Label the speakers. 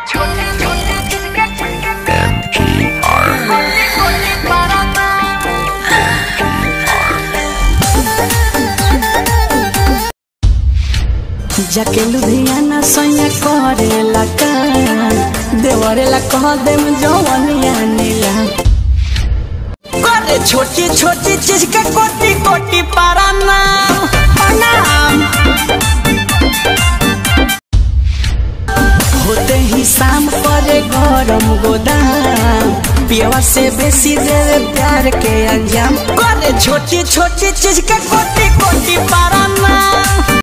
Speaker 1: जाके लुधियाना सैया करेला काम देवरेला कह देम जवनिया नीला करे छोटी छोटी चीज के कोटी कोटी पारा नाम नाम होते ही शाम करे गरम गोदाम पियवा से बेसी देवे प्यार के अंजाम करे छोटी छोटी चीज के कोटी कोटी पारा